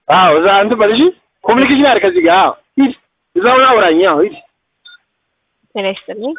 አዎ እዛ እንትን በል እሺ። ኮሚኒኬሽን አድርግ ከዚህ ጋር አዎ ሂድ፣ እዛው አውራኝ። አዎ ሂድ። ጤና ይስጥልኝ።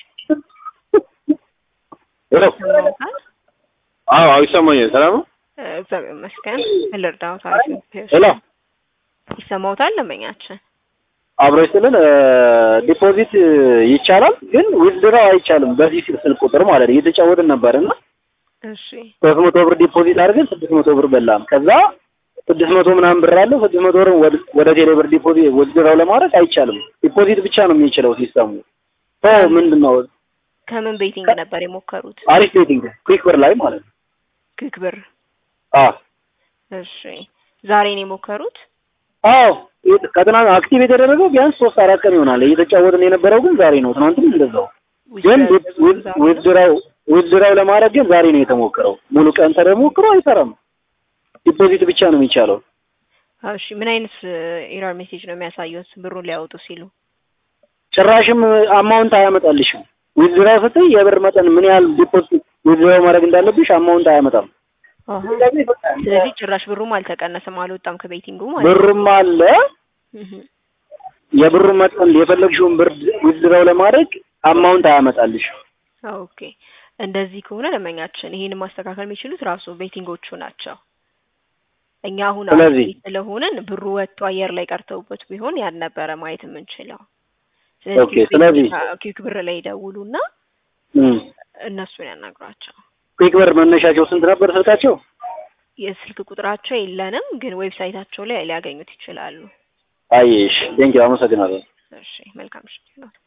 ሄሎ ይሰማዎታል? አዎ አዎ ይሰማኛል። ሰላም ነው? እግዚአብሔር ይመስገን። ምን ልርዳዎት? አሪፍ ነው። ሄሎ ይሰማዎታል? ደንበኛችን አብሮ ይስጥልን። ዲፖዚት ይቻላል ግን ዊዝድራው አይቻልም። በዚህ ስልክ ቁጥር ማለት ነው። እየተጫወትን ነበርና እሺ ሶስት መቶ ብር ዲፖዚት አድርገን ስድስት መቶ ብር በላን። ከዛ ስድስት መቶ ምናምን ብር አለው። ስድስት መቶ ብር ወደ- ወደ ቴሌ ብር ዲፖዚት ዊዝድራው ለማድረግ አይቻልም። ዲፖዚት ብቻ ነው የሚችለው ሲስተሙ። ሶ ምንድን ነው ከምን ቤቲንግ ነበር የሞከሩት? አሪፍ ቤቲንግ ኩዊክ ብር ላይ ማለት ነው። ክክ ብር። አዎ እሺ ዛሬ ነው የሞከሩት? አዎ ከትናንት አክቲቭ የተደረገው ቢያንስ ሶስት አራት ቀን ይሆናል። እየተጫወትን የነበረው ግን ዛሬ ነው። ትናንትም እንደዛው ግን ዊዝድራው ዊዝድራው ለማድረግ ግን ዛሬ ነው የተሞከረው። ሙሉ ቀን ተሞክሮ አይሰራም። ዲፖዚት ብቻ ነው የሚቻለው። እሺ ምን አይነት ኤረር ሜሴጅ ነው የሚያሳዩት ብሩን ሊያወጡ ሲሉ? ጭራሽም አማውንት አያመጣልሽም። ዊዝድራው ስትይ የብር መጠን ምን ያህል ዲፖዚት ዊዝድራው ማድረግ እንዳለብሽ አማውንት አያመጣም። አሃ። ስለዚህ ጭራሽ ብሩም አልተቀነሰም አልወጣም ከቤቲንጉ ማለት ነው። ብርም አለ እህ። የብሩ መጠን የፈለግሽውን ብር ዊዝድራው ለማድረግ አማውንት አያመጣልሽም። ኦኬ እንደዚህ ከሆነ ደንበኛችን ይሄንን ማስተካከል የሚችሉት ራሱ ቤቲንጎቹ ናቸው። እኛ አሁን ስለዚህ- አክቲቭ ስለሆንን ብሩ ወጥቶ አየር ላይ ቀርተውበት ቢሆን ያን ነበረ ማየት የምንችለው። ኦኬ፣ ስለዚህ- ኪክ ብር ላይ ይደውሉና እም። እነሱን ያናግሯቸው። ኩዊክ ብር መነሻቸው ስንት ነበር ስልካቸው? የስልክ ቁጥራቸው የለንም፣ ግን ዌብሳይታቸው ላይ ሊያገኙት ይችላሉ። አየሽ፣ ቴንኪው አመሰግናለሁ። እሺ መልካም ምሽት ይሁን።